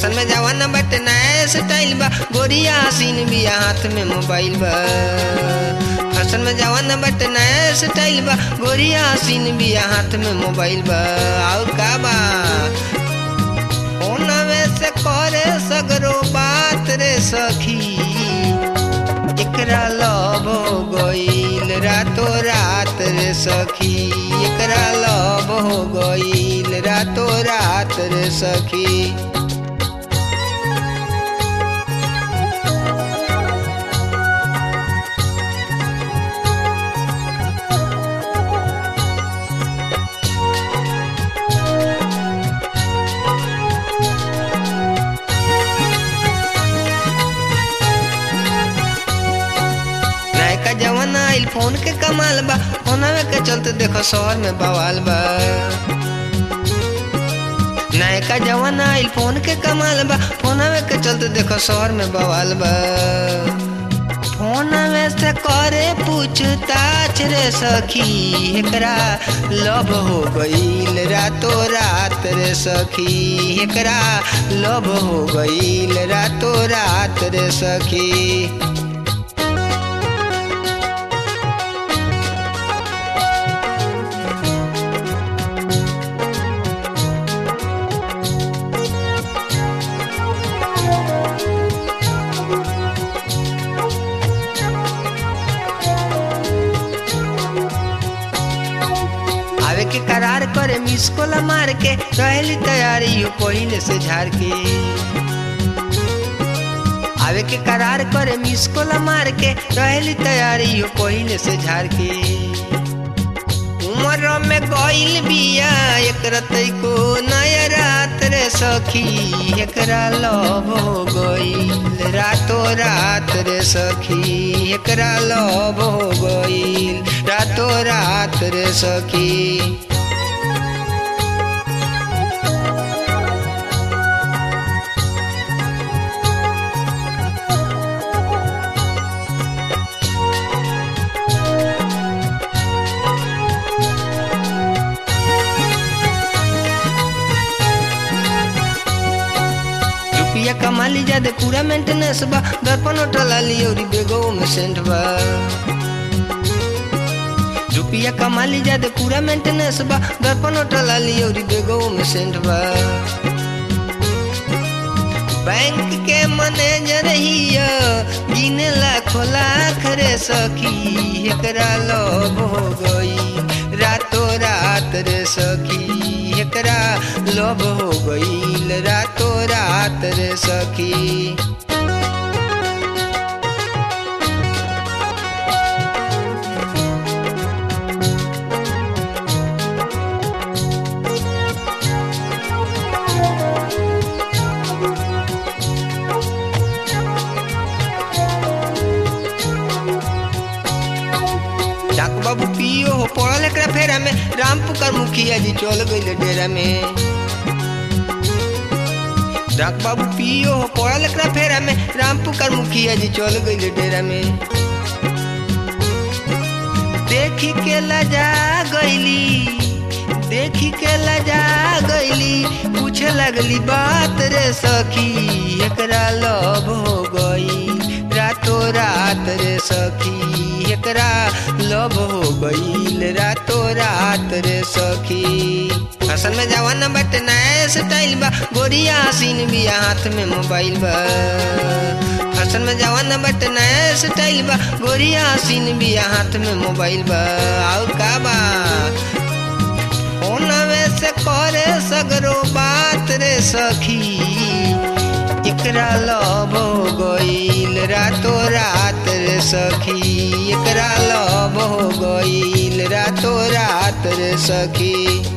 fashion में जवाना बटे नया स्टाइल बा गोरिया हसीन बिया हाथ में मोबाइल बा फैशन में जवाना बटे नया स्टाइल बा गोरिया हसीन बिया हाथ में मोबाइल बा और का बा फोनवे से करे सगरो बात रे सखी एकरा लव हो गईल रातो रात रे सखी एकरा लव हो गईल रातो रात रे सखी नयका जवाना आइल फोन के कमाल बा फोनवे के चलते देखो शहर में बवाल बा नयका जवाना आइल फोन के कमाल बा फोनवे के चलते देखो शहर में बवाल बा फोनवे से करे पूछताछ रे सखी एकरा लव हो गईल रातो रात रे सखी एकरा लव हो गईल रातो रात रे सखी आवे के करार करे मिस कोला मार के रहली तैयारी यू पहिले से झाड़ के आवे के करार करे मिस कोला मार के रहली तैयारी यू पहिले से झाड़ के उम्र में गइल बिया एक रतई को नया रात रे सखी एकरा लव हो गइल रातो रात रे सखी एकरा लव हो गइल रातो रात रे सखी रुपया कमा ली जादे पूरा मेंटेनेंस बा दर्पण उठला ली और बेगो में सेंट बा रुपया कमा ली जादे पूरा मेंटेनेंस बा दर्पण उठला ली और बेगो में सेंट बा बैंक के मैनेजर हिया गिने लाखों लाख रे सखी एकरा लव हो गई रातो रात रे सखी एकरा लव हो गईल रातो रात रे सखी डाक बाबू पियो हो पड़ल एकरा फेरा में राम पुकार मुखिया जी चल गइले डेरा में डाक बाबू पियो हो पड़ल एकरा फेरा में राम पुकार मुखिया जी चल गइले डेरा में देखी के लजा गइली देखी के लजा गइली पूछे लगली बात रे सखी एकरा लव हो गई रातो रात रे सखी एकरा लव हो गईल रातो रात रे सखी असल में जवाना बटे नया स्टाइल बा गोरिया हसीन बिया हाथ में मोबाइल बा असल में जवाना बटे नया स्टाइल बा गोरिया हसीन बिया हाथ में मोबाइल बा और का बा फोनवे से करे सगरो बात रे सखी एकरा लव हो गईल रातो रात रे सखी एकरा लव हो गईल रातो रात रे सखी